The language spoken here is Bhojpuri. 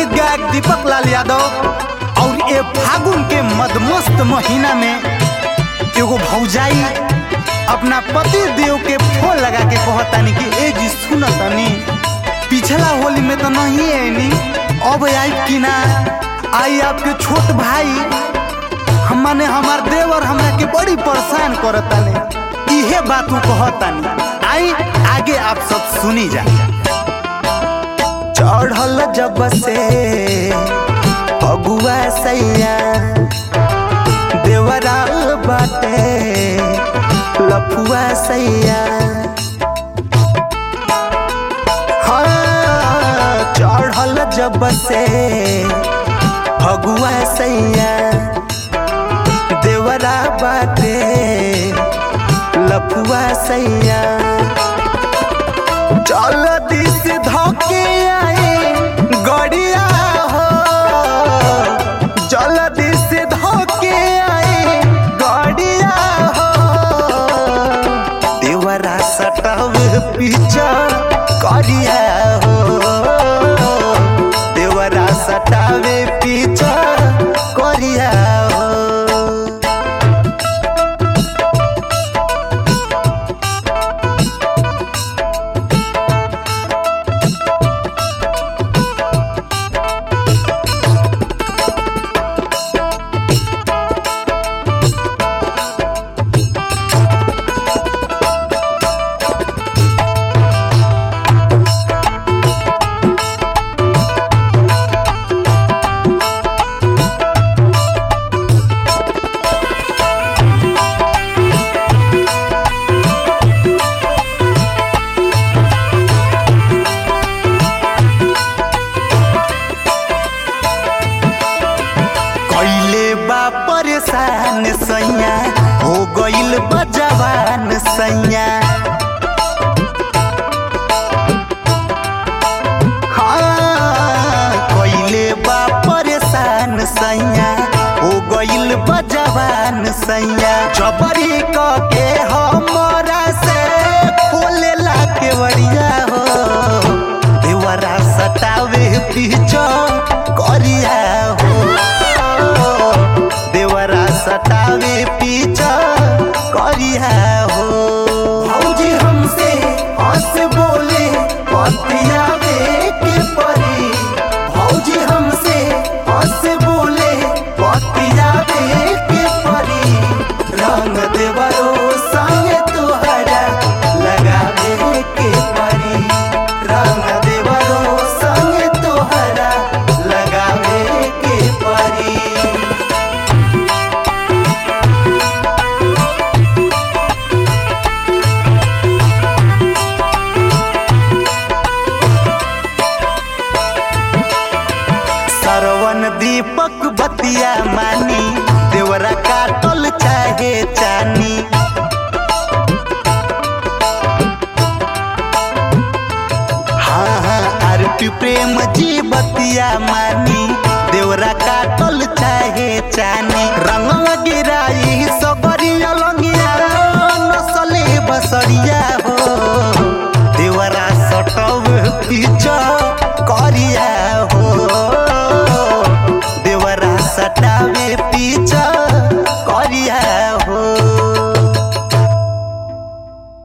गीत गायक दीपक लाल यादव और ये फागुन के मदमस्त महीना में एगो भौजाई अपना पति देव के फोन लगा के कहतानी कि ए जी सुन तनी पिछला होली में तो नहीं आईनी अब आई कि ना आई आपके छोट भाई हम माने हमार देवर हमरा के बड़ी परेशान करताने इहे बात उ कहतानी आई आगे आप सब सुनी जा चढ़ल जब से अगुआ सैया देवरा बाटे लफुआ सैया हाँ चढ़ल जब से अगुआ सैया देवरा बाटे लफुआ सैया चल दिस धोके आए गड़िया हो चल दिस धोके आए गड़िया हो देवरा सटव पीछा करिया हो देवरा सटावे पीछा करिया हो कैले बा परेशान सैया हो गइल बा जवान सैया हाँ, कैले बा परेशान सैया हो गइल बा जवान सैया जबरी क के हमरा से खोले ला के बड़िया हो देवरा सटावे पीछा करिया हो देवरा सटावे पीछा करिया हो भौजी हमसे हंस बोले पतियावे के परी भौजी हमसे हंस बोले पतियावे के परी रंग देवरो संग तुहरा लगावे के परी रंग देवरो संग तुहरा लगावे के परी सरवन दीपक बतिया मानी देवरा काटल चाहे चानी हाँ हाँ आरती प्रेम जी बतिया मानी देवरा काटल चाहे चानी रंग गिरा